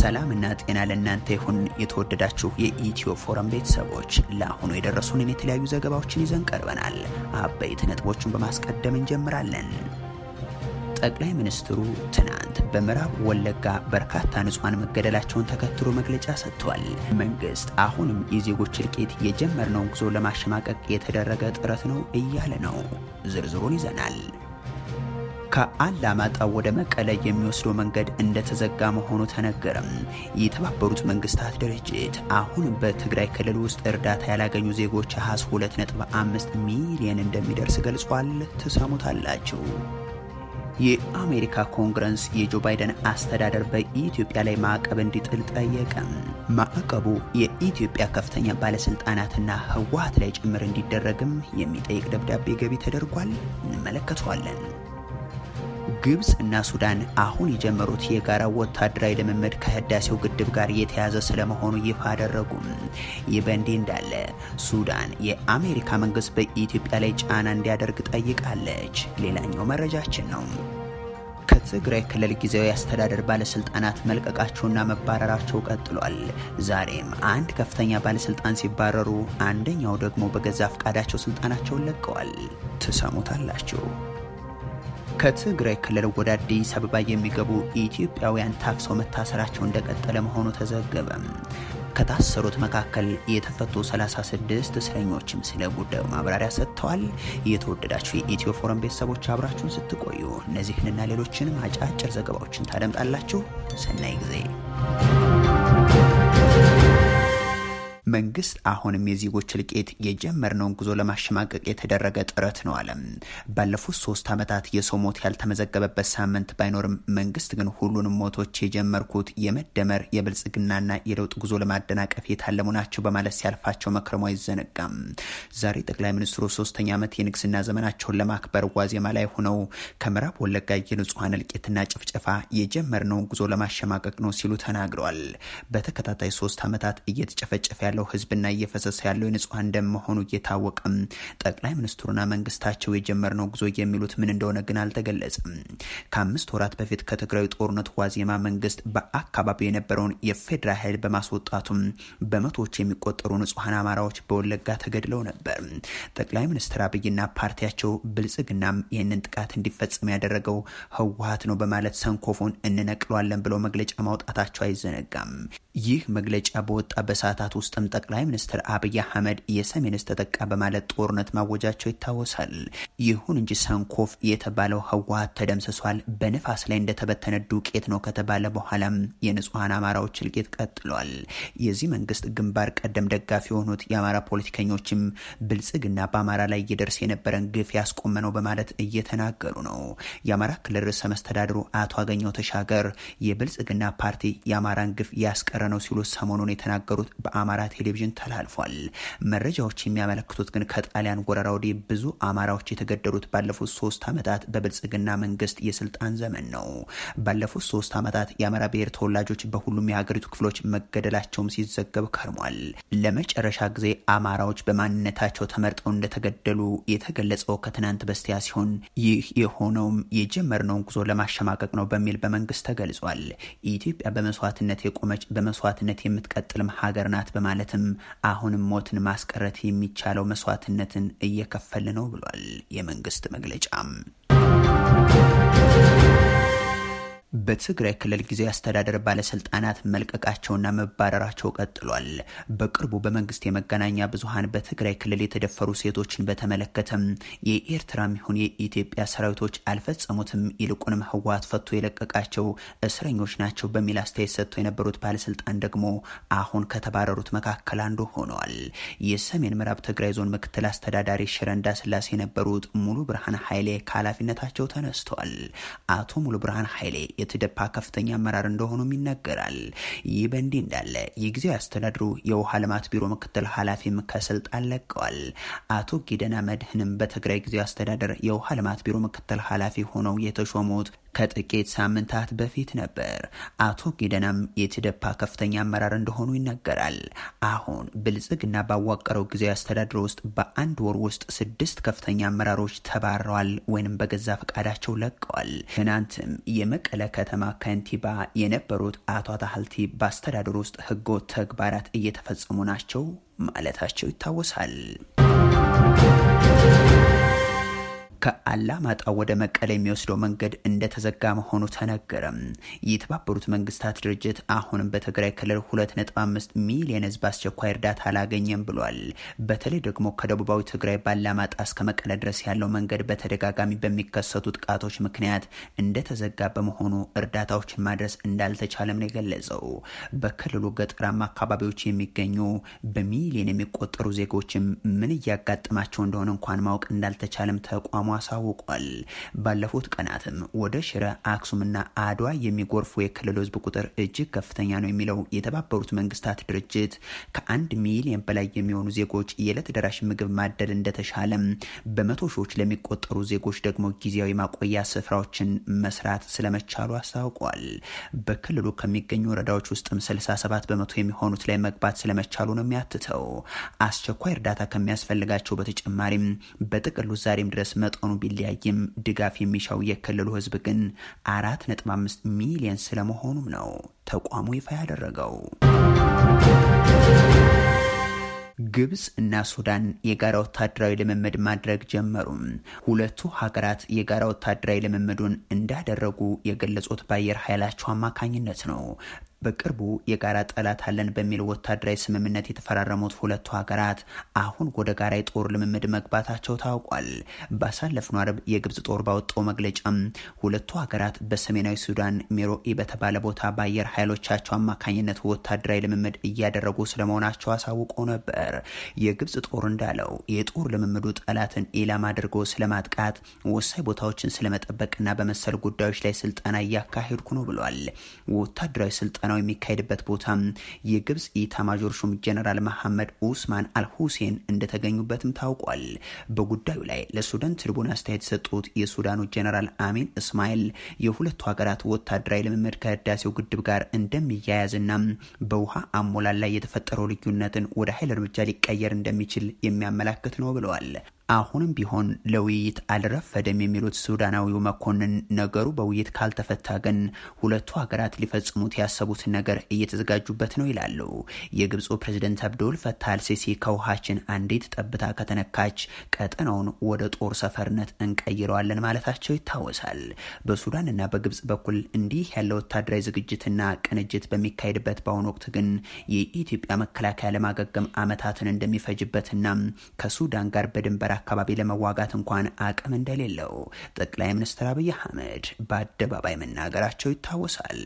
ሰላምና ጤና ለእናንተ ይሁን። የተወደዳችሁ የኢትዮ ፎረም ቤተሰቦች ለአሁኑ የደረሱንን የተለያዩ ዘገባዎችን ይዘን ቀርበናል። አበይት ነጥቦቹን በማስቀደም እንጀምራለን። ጠቅላይ ሚኒስትሩ ትናንት በምዕራብ ወለጋ በርካታ ንጹሐን መገደላቸውን ተከትሎ መግለጫ ሰጥቷል። መንግስት አሁንም የዜጎች እልቂት የጀመርነውን ጉዞ ለማሸማቀቅ የተደረገ ጥረት ነው እያለ ነው። ዝርዝሩን ይዘናል። ከአላማጣ ወደ መቀለ የሚወስደው መንገድ እንደተዘጋ መሆኑ ተነገረም። የተባበሩት መንግስታት ድርጅት አሁን በትግራይ ክልል ውስጥ እርዳታ ያላገኙ ዜጎች አሃዝ 2.5 ሚሊዮን እንደሚደርስ ገልጿል። ትሰሙታላችሁ። የአሜሪካ ኮንግረስ የጆ ባይደን አስተዳደር በኢትዮጵያ ላይ ማዕቀብ እንዲጥል ጠየቀ። ማዕቀቡ የኢትዮጵያ ከፍተኛ ባለስልጣናትና ህወሓት ላይ ጭምር እንዲደረግም የሚጠይቅ ደብዳቤ ገቢ ተደርጓል። እንመለከተዋለን። ግብፅ እና ሱዳን አሁን የጀመሩት የጋራ ወታደራዊ ልምምድ ከህዳሴው ግድብ ጋር የተያዘ ስለመሆኑ ይፋ አደረጉም። ይህ በእንዲህ እንዳለ ሱዳን የአሜሪካ መንግስት በኢትዮጵያ ላይ ጫና እንዲያደርግ ጠይቃለች። ሌላኛው መረጃችን ነው። ከትግራይ ክልል ጊዜያዊ አስተዳደር ባለስልጣናት መልቀቃቸውና መባረራቸው ቀጥሏል። ዛሬም አንድ ከፍተኛ ባለስልጣን ሲባረሩ፣ አንደኛው ደግሞ በገዛ ፈቃዳቸው ስልጣናቸውን ለቀዋል። ትሰሙታላችሁ። ከትግራይ ክልል ወደ አዲስ አበባ የሚገቡ ኢትዮጵያውያን ታፍሰው መታሰራቸው እንደቀጠለ መሆኑ ተዘገበ። ከታሰሩት መካከል የተፈቱ 36 እስረኞችም ስለ ጉዳዩ ማብራሪያ ሰጥተዋል። የተወደዳችሁ የኢትዮ ፎረም ቤተሰቦች አብራችሁን ስትቆዩ እነዚህንና ሌሎችንም አጫጭር ዘገባዎችን ታደምጣላችሁ። ሰናይ ጊዜ። መንግስት አሁንም የዜጎች እልቂት የጀመርነውን ጉዞ ለማሸማቀቅ የተደረገ ጥረት ነው አለም። ባለፉት ሶስት ዓመታት የሰው ሞት ያልተመዘገበበት ሳምንት ባይኖርም መንግስት ግን ሁሉንም ሞቶች የጀመርኩት የመደመር የብልጽግናና የለውጥ ጉዞ ለማደናቀፍ የታለሙ ናቸው በማለት ሲያልፋቸው መክረሙ አይዘነጋም። ዛሬ ጠቅላይ ሚኒስትሩ ሶስተኛ ዓመት የንግስና ዘመናቸውን ለማክበር ዋዜማ ላይ ሆነው ከምዕራብ ወለጋ የንጹሐን እልቂትና ጭፍጨፋ የጀመርነውን ጉዞ ለማሸማቀቅ ነው ሲሉ ተናግረዋል። በተከታታይ ሶስት ዓመታት እየተጨፈጨፈ ያለው ህዝብና እየፈሰሰ ያለው የንጹሐን ደም መሆኑ እየታወቀም ጠቅላይ ሚኒስትሩና መንግስታቸው የጀመርነው ጉዞ የሚሉት ምን እንደሆነ ግን አልተገለጸም። ከአምስት ወራት በፊት ከትግራዊ ጦርነት ዋዜማ መንግስት በአካባቢው የነበረውን የፌዴራል ኃይል በማስወጣቱም በመቶዎች የሚቆጠሩ ንጹሐን አማራዎች በወለጋ ተገድለው ነበር። ጠቅላይ ሚኒስትር አብይና ፓርቲያቸው ብልጽግናም ይህንን ጥቃት እንዲፈጸም ያደረገው ህወሓት ነው በማለት ሰንኮፉን እንነቅለዋለን ብለው መግለጫ ማውጣታቸው አይዘነጋም። ይህ መግለጫ በወጣ በሰዓታት ውስጥም ጠቅላይ ሚኒስትር አብይ አህመድ የሰሜን ዕዝ ተጠቃ በማለት ጦርነት ማወጃቸው ይታወሳል። ይሁን እንጂ ሰንኮፍ የተባለው ህወሓት ተደምስሷል፣ በንፋስ ላይ እንደተበተነ ዱቄት ነው ከተባለ በኋላም የንጹሐን አማራዎች እልቂት ቀጥሏል። የዚህ መንግስት ግንባር ቀደም ደጋፊ የሆኑት የአማራ ፖለቲከኞችም ብልጽግና በአማራ ላይ እየደርስ የነበረን ግፍ ያስቆመ ነው በማለት እየተናገሩ ነው። የአማራ ክልል ርዕሰ መስተዳድሩ አቶ አገኘው ተሻገር የብልጽግና ፓርቲ የአማራን ግፍ ያስቀረ ነው ሲሉ ሰሞኑን የተናገሩት በአማራ ቴሌቪዥን ተላልፏል። መረጃዎች የሚያመለክቱት ግን ከጣሊያን ወረራ ወዲህ ብዙ አማራዎች የተገደሉት ባለፉት ሶስት ዓመታት በብልጽግና መንግስት የስልጣን ዘመን ነው። ባለፉት ሶስት ዓመታት የአማራ ብሔር ተወላጆች በሁሉም የሀገሪቱ ክፍሎች መገደላቸውም ሲዘገብ ከርሟል። ለመጨረሻ ጊዜ አማራዎች በማንነታቸው ተመርጠው እንደተገደሉ የተገለጸው ከትናንት በስቲያ ሲሆን ይህ የሆነውም የጀመርነውን ጉዞ ለማሸማቀቅ ነው በሚል በመንግስት ተገልጿል። ኢትዮጵያ በመስዋዕትነት የቆመች በመስዋዕትነት የምትቀጥልም ሀገር ናት በማለትም አሁንም ሞትን ማስቀረት የሚቻለው መስዋዕትነትን እየከፈል ነው ብሏል የመንግስት መግለጫም። በትግራይ ክልል ጊዜያዊ አስተዳደር ባለስልጣናት መልቀቃቸውና መባረራቸው ቀጥሏል። በቅርቡ በመንግስት የመገናኛ ብዙኃን በትግራይ ክልል የተደፈሩ ሴቶችን በተመለከተም የኤርትራም ይሁን የኢትዮጵያ ሰራዊቶች አልፈጸሙትም፣ ይልቁንም ህወሓት ፈቶ የለቀቃቸው እስረኞች ናቸው በሚል አስተያየት ሰጥተው የነበሩት ባለስልጣን ደግሞ አሁን ከተባረሩት መካከል አንዱ ሆነዋል። የሰሜን ምዕራብ ትግራይ ዞን ምክትል አስተዳዳሪ ሽረ እንዳስላሴ የነበሩት ሙሉ ብርሃን ኃይሌ ከኃላፊነታቸው ተነስተዋል። አቶ ሙሉ ብርሃን ኃይሌ የትደፓ ከፍተኛ አመራር እንደሆኑም ይነገራል። ይህ በእንዲህ እንዳለ የጊዜያዊ አስተዳድሩ የውሃ ልማት ቢሮ ምክትል ኃላፊም ከስልጣን ለቀዋል። አቶ ጊደና መድህንም በትግራይ ጊዜያዊ አስተዳደር የውሃ ልማት ቢሮ ምክትል ኃላፊ ሆነው የተሾሙት ከጥቂት ሳምንታት በፊት ነበር። አቶ ጊደናም የትደፓ ከፍተኛ አመራር እንደሆኑ ይነገራል። አሁን ብልጽግና ባዋቀረው ጊዜያዊ አስተዳደር ውስጥ በአንድ ወር ውስጥ ስድስት ከፍተኛ አመራሮች ተባረዋል ወይንም በገዛ ፈቃዳቸው ለቀዋል። ትናንትም የመቀለ ከተማ ከንቲባ የነበሩት አቶ አታሀልቲ በአስተዳደር ውስጥ ህገወጥ ተግባራት እየተፈጸሙ ናቸው ማለታቸው ይታወሳል። ከአላማጣ ወደ መቀለ የሚወስደው መንገድ እንደተዘጋ መሆኑ ተነገረም። የተባበሩት መንግስታት ድርጅት አሁንም በትግራይ ክልል 2.5 ሚሊዮን ህዝብ አስቸኳይ እርዳታ አላገኘም ብሏል። በተለይ ደግሞ ከደቡባዊ ትግራይ ባላማጣ እስከ መቀለ ድረስ ያለው መንገድ በተደጋጋሚ በሚከሰቱ ጥቃቶች ምክንያት እንደተዘጋ በመሆኑ እርዳታዎችን ማድረስ እንዳልተቻለም ነው የገለጸው። በክልሉ ገጠራማ አካባቢዎች የሚገኙ በሚሊዮን የሚቆጠሩ ዜጎችም ምን እያጋጠማቸው እንደሆነ እንኳን ማወቅ እንዳልተቻለም ተቋሙ አሳውቋል። ባለፉት ቀናትም ወደ ሽረ፣ አክሱምና አድዋ የሚጎርፉ የክልሉ ህዝብ ቁጥር እጅግ ከፍተኛ ነው የሚለው የተባበሩት መንግስታት ድርጅት ከአንድ ሚሊዮን በላይ የሚሆኑ ዜጎች የዕለት ደራሽ ምግብ ማደል እንደተሻለም፣ በመቶ ሺዎች ለሚቆጠሩ ዜጎች ደግሞ ጊዜያዊ ማቆያ ስፍራዎችን መስራት ስለመቻሉ አስታውቋል። በክልሉ ከሚገኙ ወረዳዎች ውስጥም 67 በመቶ የሚሆኑት ላይ መግባት ስለመቻሉ ነው የሚያትተው። አስቸኳይ እርዳታ ከሚያስፈልጋቸው በተጨማሪም በጥቅሉ ዛሬም ድረስ መጠኑ ቢለያይም ድጋፍ የሚሻው የክልሉ ህዝብ ግን አራት ነጥብ አምስት ሚሊዮን ስለመሆኑም ነው ተቋሙ ይፋ ያደረገው። ግብጽ እና ሱዳን የጋራ ወታደራዊ ልምምድ ማድረግ ጀመሩ። ሁለቱ ሀገራት የጋራ ወታደራዊ ልምምዱን እንዳደረጉ የገለጹት በአየር ኃይላቸው አማካኝነት ነው። በቅርቡ የጋራ ጠላት አለን በሚል ወታደራዊ ስምምነት የተፈራረሙት ሁለቱ ሀገራት አሁን ወደ ጋራ የጦር ልምምድ መግባታቸው ታውቋል። ባሳለፍነው አርብ የግብጽ ጦር ባወጣው መግለጫም ሁለቱ ሀገራት በሰሜናዊ ሱዳን ሜሮኢ በተባለ ቦታ በአየር ኃይሎቻቸው አማካኝነት ወታደራዊ ልምምድ እያደረጉ ስለመሆናቸው አሳውቆ ነበር። የግብጽ ጦር እንዳለው የጦር ልምምዱ ጠላትን ኢላማ አድርጎ ስለማጥቃት፣ ወሳኝ ቦታዎችን ስለመጠበቅና በመሰል ጉዳዮች ላይ ስልጠና እያካሄድኩ ነው ብሏል። ወታደራዊ ስልጠና ስልጠናው የሚካሄድበት ቦታ የግብጽ ኢታማዦር ሹም ጀነራል መሐመድ ኡስማን አልሁሴን እንደተገኙበትም ታውቋል። በጉዳዩ ላይ ለሱዳን ትሪቡን አስተያየት የሰጡት የሱዳኑ ጀነራል አሚን እስማኤል የሁለቱ ሀገራት ወታደራዊ ልምምድ ከህዳሴው ግድብ ጋር እንደሚያያዝና በውሃ አሞላል ላይ የተፈጠረው ልዩነትን ወደ ኃይል እርምጃ ሊቀየር እንደሚችል የሚያመላክት ነው ብለዋል። አሁንም ቢሆን ለውይይት አልረፈደም የሚሉት ሱዳናዊው መኮንን ነገሩ በውይይት ካልተፈታ ግን ሁለቱ ሀገራት ሊፈጽሙት ያሰቡትን ነገር እየተዘጋጁበት ነው ይላሉ። የግብፁ ፕሬዝደንት አብዱል ፈታህ አልሲሲ ከውሃችን አንዲት ጠብታ ከተነካች ቀጠናውን ወደ ጦር ሰፈርነት እንቀይረዋለን ማለታቸው ይታወሳል። በሱዳንና በግብጽ በኩል እንዲህ ያለ ወታደራዊ ዝግጅትና ቅንጅት በሚካሄድበት በአሁኑ ወቅት ግን የኢትዮጵያ መከላከያ ለማገገም ዓመታትን እንደሚፈጅበትና ከሱዳን ጋር በድንበር አካባቢ ለመዋጋት እንኳን አቅም እንደሌለው ጠቅላይ ሚኒስትር አብይ አህመድ በአደባባይ መናገራቸው ይታወሳል።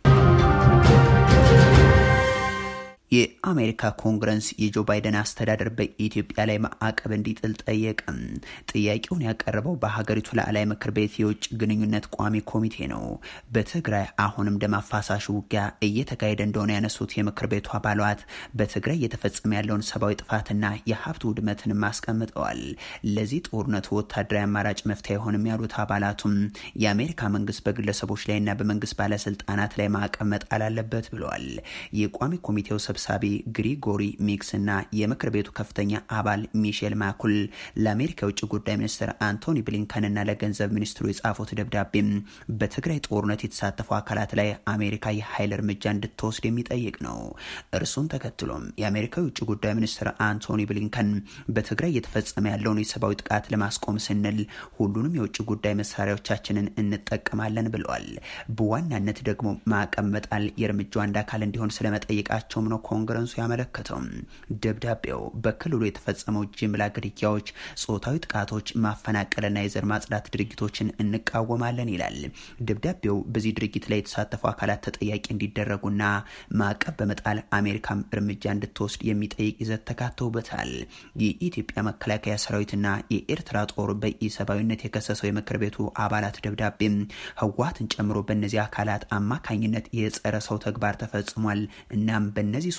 የአሜሪካ ኮንግረስ የጆ ባይደን አስተዳደር በኢትዮጵያ ላይ ማዕቀብ እንዲጥል ጠየቀም። ጥያቄውን ያቀረበው በሀገሪቱ ላዕላይ ምክር ቤት የውጭ ግንኙነት ቋሚ ኮሚቴ ነው። በትግራይ አሁንም ደም አፋሳሽ ውጊያ እየተካሄደ እንደሆነ ያነሱት የምክር ቤቱ አባላት በትግራይ እየተፈጸመ ያለውን ሰብአዊ ጥፋትና የሀብት ውድመትንም አስቀምጠዋል። ለዚህ ጦርነቱ ወታደራዊ አማራጭ መፍትሄ አይሆንም ያሉት አባላቱም የአሜሪካ መንግስት በግለሰቦች ላይና በመንግስት ባለስልጣናት ላይ ማዕቀብ መጣል አለበት ብለዋል። የቋሚ ኮሚቴው ሰብሳቢ ግሪጎሪ ሚክስ እና የምክር ቤቱ ከፍተኛ አባል ሚሼል ማኩል ለአሜሪካ የውጭ ጉዳይ ሚኒስትር አንቶኒ ብሊንከንና ለገንዘብ ሚኒስትሩ የጻፉት ደብዳቤም በትግራይ ጦርነት የተሳተፉ አካላት ላይ አሜሪካ የኃይል እርምጃ እንድትወስድ የሚጠይቅ ነው። እርሱን ተከትሎም የአሜሪካ የውጭ ጉዳይ ሚኒስትር አንቶኒ ብሊንከን በትግራይ እየተፈጸመ ያለውን የሰብአዊ ጥቃት ለማስቆም ስንል ሁሉንም የውጭ ጉዳይ መሳሪያዎቻችንን እንጠቀማለን ብለዋል። በዋናነት ደግሞ ማዕቀብ መጣል የእርምጃው አንድ አካል እንዲሆን ስለመጠየቃቸውም ነው ኮንግረሱ ያመለከተው። ደብዳቤው በክልሉ የተፈጸመው ጅምላ ግድያዎች፣ ጾታዊ ጥቃቶች፣ ማፈናቀልና የዘር ማጽዳት ድርጊቶችን እንቃወማለን ይላል። ደብዳቤው በዚህ ድርጊት ላይ የተሳተፉ አካላት ተጠያቂ እንዲደረጉና ማዕቀብ በመጣል አሜሪካም እርምጃ እንድትወስድ የሚጠይቅ ይዘት ተካተውበታል። የኢትዮጵያ መከላከያ ሰራዊትና የኤርትራ ጦር በኢሰብአዊነት የከሰሰው የምክር ቤቱ አባላት ደብዳቤም ህወሓትን ጨምሮ በእነዚህ አካላት አማካኝነት የጸረ ሰው ተግባር ተፈጽሟል። እናም በእነዚህ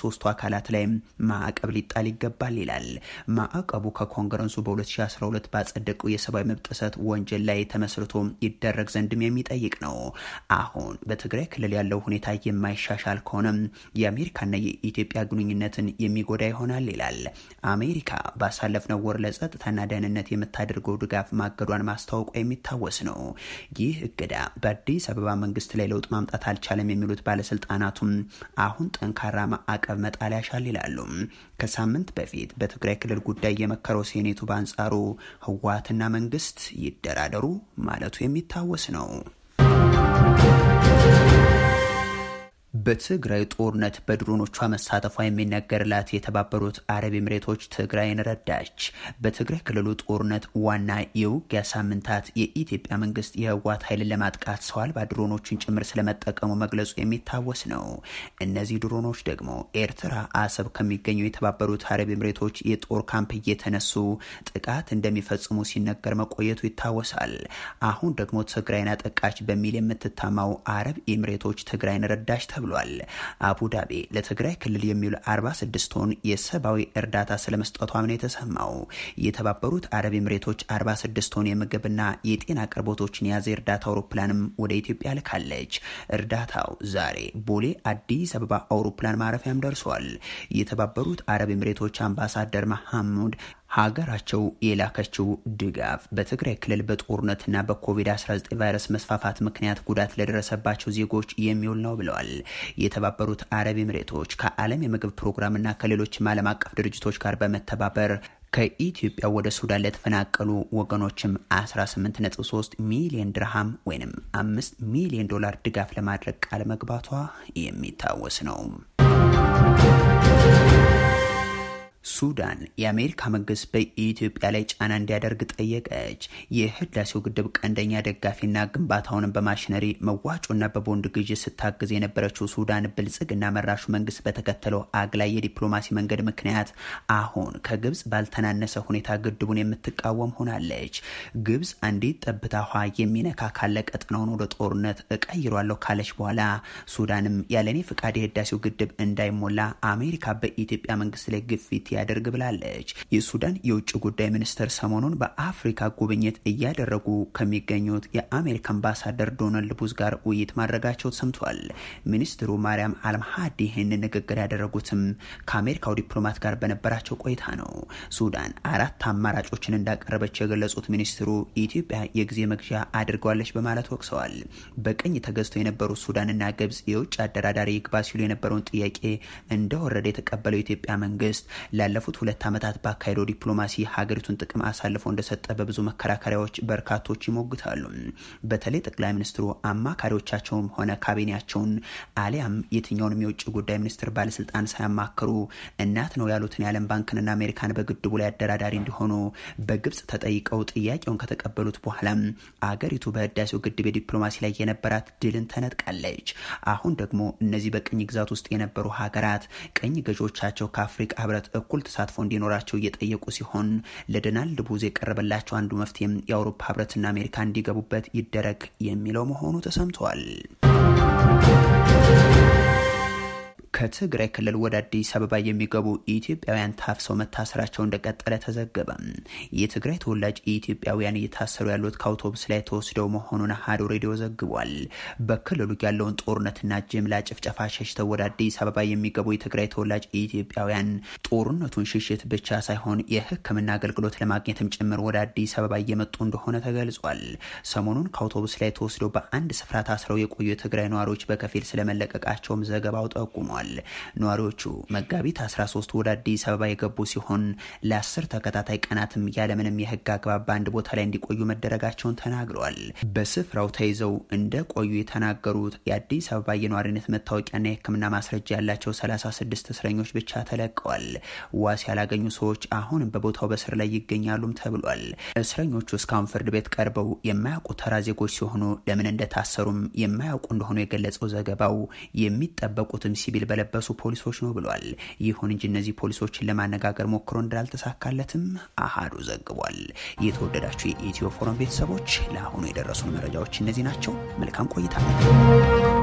ሶስቱ አካላት ላይ ማዕቀብ ሊጣል ይገባል ይላል። ማዕቀቡ ከኮንግረሱ በ2012 ባጸደቀው የሰብአዊ መብት ጥሰት ወንጀል ላይ ተመስርቶ ይደረግ ዘንድም የሚጠይቅ ነው። አሁን በትግራይ ክልል ያለው ሁኔታ የማይሻሻል ከሆነም የአሜሪካና የኢትዮጵያ ግንኙነትን የሚጎዳ ይሆናል ይላል። አሜሪካ ባሳለፍነው ወር ለጸጥታና ደህንነት የምታደርገው ድጋፍ ማገዷን ማስታወቋ የሚታወስ ነው። ይህ እገዳ በአዲስ አበባ መንግስት ላይ ለውጥ ማምጣት አልቻለም የሚሉት ባለስልጣናቱም አሁን ጠንካራ ማዕቀብ መጣል ያሻል ይላሉ። ከሳምንት በፊት በትግራይ ክልል ጉዳይ የመከረው ሴኔቱ በአንጻሩ ህወሓትና መንግስት ይደራደሩ ማለቱ የሚታወስ ነው። በትግራይ ጦርነት በድሮኖቿ መሳተፏ የሚነገርላት የተባበሩት አረብ ኤምሬቶች ትግራይን ረዳች። በትግራይ ክልሉ ጦርነት ዋና የውጊያ ሳምንታት የኢትዮጵያ መንግስት የህወሓት ኃይልን ለማጥቃት ሰው አልባ ድሮኖችን ጭምር ስለመጠቀሙ መግለጹ የሚታወስ ነው። እነዚህ ድሮኖች ደግሞ ኤርትራ አሰብ ከሚገኘው የተባበሩት አረብ ኤምሬቶች የጦር ካምፕ እየተነሱ ጥቃት እንደሚፈጽሙ ሲነገር መቆየቱ ይታወሳል። አሁን ደግሞ ትግራይን አጠቃች በሚል የምትታማው አረብ ኤምሬቶች ትግራይን ረዳች ተብሏል። አቡዳቢ ለትግራይ ክልል የሚውል 46 ቶን የሰብአዊ እርዳታ ስለመስጠቷም ነው የተሰማው። የተባበሩት አረብ ኤምሬቶች 46 ቶን የምግብና የጤና አቅርቦቶችን የያዘ እርዳታ አውሮፕላንም ወደ ኢትዮጵያ ልካለች። እርዳታው ዛሬ ቦሌ አዲስ አበባ አውሮፕላን ማረፊያም ደርሷል። የተባበሩት አረብ ኤምሬቶች አምባሳደር መሐሙድ ሀገራቸው የላከችው ድጋፍ በትግራይ ክልል በጦርነትና በኮቪድ-19 ቫይረስ መስፋፋት ምክንያት ጉዳት ለደረሰባቸው ዜጎች የሚውል ነው ብለዋል። የተባበሩት አረብ ኤምሬቶች ከዓለም የምግብ ፕሮግራምና ከሌሎችም ዓለም አቀፍ ድርጅቶች ጋር በመተባበር ከኢትዮጵያ ወደ ሱዳን ለተፈናቀሉ ወገኖችም 18.3 ሚሊዮን ድርሃም ወይም 5 ሚሊዮን ዶላር ድጋፍ ለማድረግ ቃል መግባቷ የሚታወስ ነው። ሱዳን የአሜሪካ መንግስት በኢትዮጵያ ላይ ጫና እንዲያደርግ ጠየቀች። የህዳሴው ግድብ ቀንደኛ ደጋፊና ግንባታውንም በማሽነሪ መዋጮና በቦንድ ግዥ ስታግዝ የነበረችው ሱዳን ብልጽግና መራሹ መንግስት በተከተለው አግላይ የዲፕሎማሲ መንገድ ምክንያት አሁን ከግብጽ ባልተናነሰ ሁኔታ ግድቡን የምትቃወም ሆናለች። ግብጽ አንዲት ጠብታ ውሃ የሚነካ ካለ ቀጥናውን ወደ ጦርነት እቀይሯለሁ ካለች በኋላ ሱዳንም ያለኔ ፍቃድ የህዳሴው ግድብ እንዳይሞላ አሜሪካ በኢትዮጵያ መንግስት ላይ ግፊት ያደርግ ብላለች። የሱዳን የውጭ ጉዳይ ሚኒስትር ሰሞኑን በአፍሪካ ጉብኝት እያደረጉ ከሚገኙት የአሜሪካ አምባሳደር ዶናልድ ቡዝ ጋር ውይይት ማድረጋቸው ሰምቷል። ሚኒስትሩ ማርያም አልምሃዲ ይህንን ንግግር ያደረጉትም ከአሜሪካው ዲፕሎማት ጋር በነበራቸው ቆይታ ነው። ሱዳን አራት አማራጮችን እንዳቀረበች የገለጹት ሚኒስትሩ ኢትዮጵያ የጊዜ መግዣ አድርገዋለች በማለት ወቅሰዋል። በቀኝ ተገዝተው የነበሩት ሱዳንና ግብጽ የውጭ አደራዳሪ ይግባ ሲሉ የነበረውን ጥያቄ እንደወረደ የተቀበለው የኢትዮጵያ መንግስት ላለፉት ሁለት ዓመታት ባካሄደው ዲፕሎማሲ ሀገሪቱን ጥቅም አሳልፎ እንደሰጠ በብዙ መከራከሪያዎች በርካቶች ይሞግታሉ። በተለይ ጠቅላይ ሚኒስትሩ አማካሪዎቻቸውም ሆነ ካቢኔያቸውን አሊያም የትኛውንም የውጭ ጉዳይ ሚኒስትር ባለስልጣን ሳያማክሩ እናት ነው ያሉትን የዓለም ባንክንና አሜሪካን በግድቡ ላይ አደራዳሪ እንዲሆኑ በግብጽ ተጠይቀው ጥያቄውን ከተቀበሉት በኋላም አገሪቱ በህዳሴው ግድብ የዲፕሎማሲ ላይ የነበራት ድልን ተነጥቃለች። አሁን ደግሞ እነዚህ በቅኝ ግዛት ውስጥ የነበሩ ሀገራት ቀኝ ገዢዎቻቸው ከአፍሪቃ ህብረት እኩል ተሳትፎ እንዲኖራቸው እየጠየቁ ሲሆን ለዶናልድ ቡዝ የቀረበላቸው አንዱ መፍትሄም የአውሮፓ ህብረትና አሜሪካ እንዲገቡበት ይደረግ የሚለው መሆኑ ተሰምቷል። ከትግራይ ክልል ወደ አዲስ አበባ የሚገቡ ኢትዮጵያውያን ታፍሰው መታሰራቸው እንደቀጠለ ተዘገበ። የትግራይ ተወላጅ ኢትዮጵያውያን እየታሰሩ ያሉት ከአውቶቡስ ላይ ተወስደው መሆኑን አሀዱ ሬዲዮ ዘግቧል። በክልሉ ያለውን ጦርነትና ጅምላ ጭፍጨፋ ሸሽተው ወደ አዲስ አበባ የሚገቡ የትግራይ ተወላጅ ኢትዮጵያውያን ጦርነቱን ሽሽት ብቻ ሳይሆን የሕክምና አገልግሎት ለማግኘትም ጭምር ወደ አዲስ አበባ እየመጡ እንደሆነ ተገልጿል። ሰሞኑን ከአውቶቡስ ላይ ተወስደው በአንድ ስፍራ ታስረው የቆዩ የትግራይ ነዋሪዎች በከፊል ስለመለቀቃቸውም ዘገባው ጠቁሟል። ነዋሪዎቹ መጋቢት 13 ወደ አዲስ አበባ የገቡ ሲሆን ለአስር ተከታታይ ቀናትም ያለምንም የህግ አግባብ በአንድ ቦታ ላይ እንዲቆዩ መደረጋቸውን ተናግረዋል። በስፍራው ተይዘው እንደ ቆዩ የተናገሩት የአዲስ አበባ የነዋሪነት መታወቂያና የህክምና ማስረጃ ያላቸው 36 እስረኞች ብቻ ተለቀዋል። ዋስ ያላገኙ ሰዎች አሁንም በቦታው በስር ላይ ይገኛሉም ተብሏል። እስረኞቹ እስካሁን ፍርድ ቤት ቀርበው የማያውቁ ተራ ዜጎች ሲሆኑ ለምን እንደታሰሩም የማያውቁ እንደሆኑ የገለጸው ዘገባው የሚጠበቁትም ሲቪል በለበሱ ፖሊሶች ነው ብሏል። ይሁን እንጂ እነዚህ ፖሊሶችን ለማነጋገር ሞክሮ እንዳልተሳካለትም አሃዱ ዘግቧል። የተወደዳችሁ የኢትዮ ፎረም ቤተሰቦች ለአሁኑ የደረሱን መረጃዎች እነዚህ ናቸው። መልካም ቆይታ